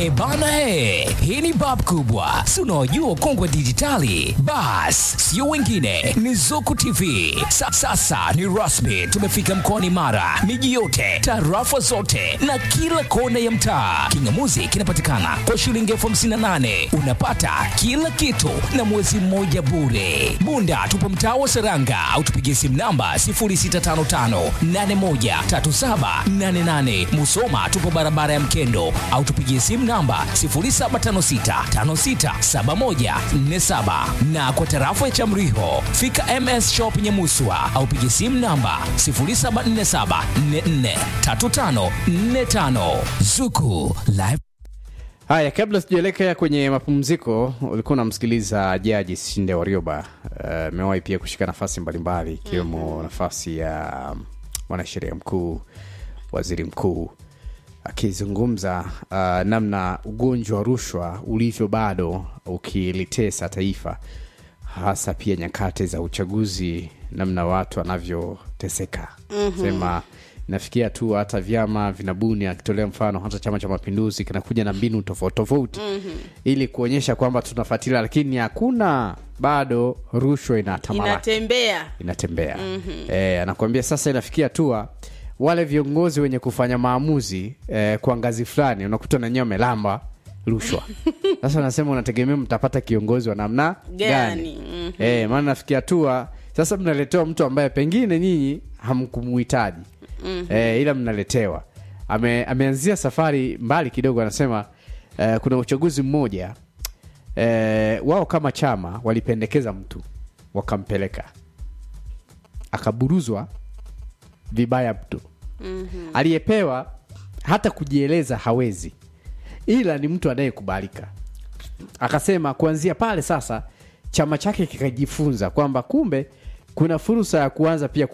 E bana e, hii ni bab kubwa, si unaojua ukongwe dijitali? Bas, sio wengine, ni Zuku TV. Sa, sasa ni rasmi, tumefika mkoani Mara, miji yote, tarafa zote na kila kona ya mtaa. Kingamuzi kinapatikana kwa shilingi elfu hamsini na nane unapata kila kitu na mwezi mmoja bure. Bunda tupo mtaa wa Seranga au tupigie simu namba 0655813788. Musoma tupo barabara ya Mkendo au tupigie simu namba 0756567147 na kwa tarafa ya Chamriho fika MS Shop Nyamuswa au pigie simu namba 0747443545 Zuku Live Haya, kabla sijaelekea kwenye mapumziko, ulikuwa unamsikiliza Jaji Sinde Warioba. Amewahi pia kushika nafasi mbalimbali ikiwemo nafasi ya mwanasheria mkuu, waziri mkuu, akizungumza uh, namna ugonjwa wa rushwa ulivyo bado ukilitesa taifa, hasa pia nyakati za uchaguzi, namna watu wanavyoteseka mm-hmm. sema nafikia tu hata vyama vinabuni akitolea mfano hata chama cha mapinduzi kinakuja na mbinu tofauti tofauti mm-hmm. ili kuonyesha kwamba tunafuatilia lakini hakuna bado rushwa inatamalaki inatembea inatembea mm-hmm. e, anakuambia sasa inafikia hatua wale viongozi wenye kufanya maamuzi e, kwa ngazi fulani unakuta nanyewe wamelamba rushwa sasa unasema unategemea mtapata kiongozi wa namna Gani? gani Mhm. e, maana nafikia hatua sasa mnaletewa mtu ambaye pengine nyinyi hamkumuhitaji mm-hmm. e, ila mnaletewa Ame, ameanzia safari mbali kidogo anasema e, kuna uchaguzi mmoja e, wao kama chama walipendekeza mtu wakampeleka akaburuzwa vibaya mtu mm-hmm. aliyepewa hata kujieleza hawezi ila ni mtu anayekubalika akasema kuanzia pale sasa chama chake kikajifunza kwamba kumbe kuna fursa ya kuanza pia